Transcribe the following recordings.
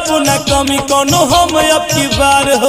करब न कमी कोनो हम अब की बार हो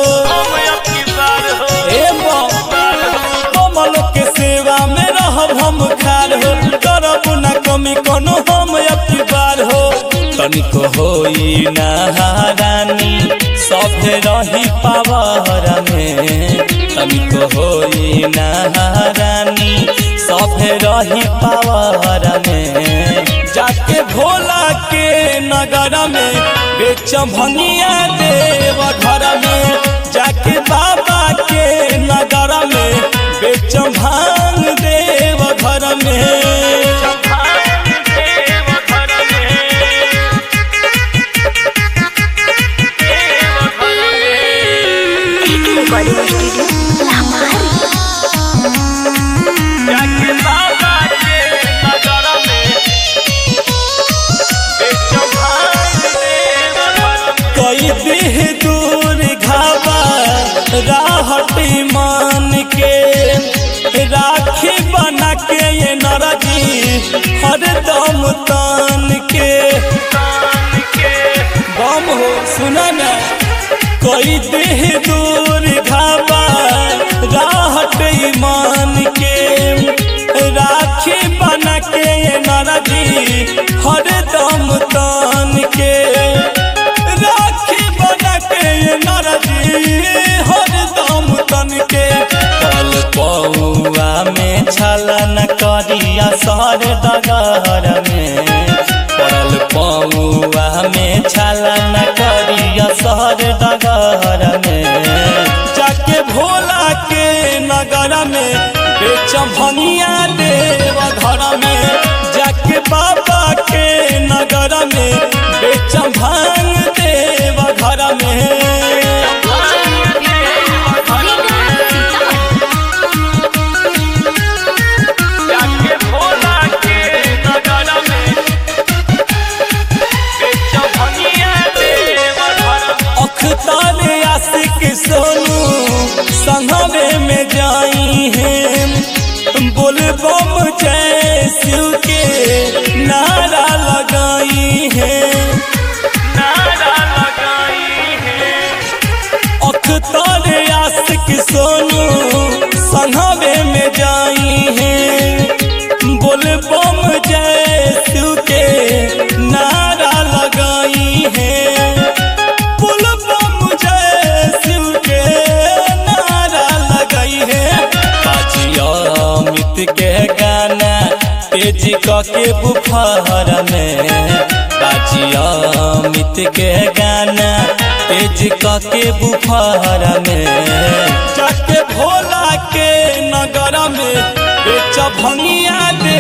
ए कमल के सेवा में रहब हम खार हो करब न कमी कोनो हम अब की बार हो तनिको होई नहारानी सभे रही पावर में तनिको होई नहारानी सभे रही पावर में जाके भोला के नगर में बेच भंगिया देव घर में जाके बाबा के नगर में बेच भांग देव घर में रिकॉर्डिंग स्टूडियो लामारी जाके बाबा के नगर में बेच भांग देव घर में कई देह दूर घावा राहटी मान के राखी बना के ये नरजी हरदम तान के बम हो सुना ना कोई देह दूर घावा राहट मान के राखी बना के ये नरजी हरदम तान के राखी बना के ये नरजी हरदम तन के कल पौआ में छला न करिया सर डगर में पड़ल पौआ में छला न करिया सर डगर में जाके भोला के नगर में बेच भंगिया देव घर में जाके बाबा के नगर में बेच भांग देव घर में जाके भोला के नगर में बेच भंगिया देव घर में अखतार आशिक सोनू संघवे में जाई हैं बोल बम जय शिव के नारा लगाई हैं नारा लगाई हैं अखतार आशिक सोनू संघवे में जाई हैं बोल बम जय शिव के नारा लगाई हैं बोल बम जय शिव के नारा लगाई है बाजिया अमित के गाना तेज क के बुखार में बाजिया अमित के गाना तेज क के बुखार में जाके भोला के नगर में बेच भंगिया दे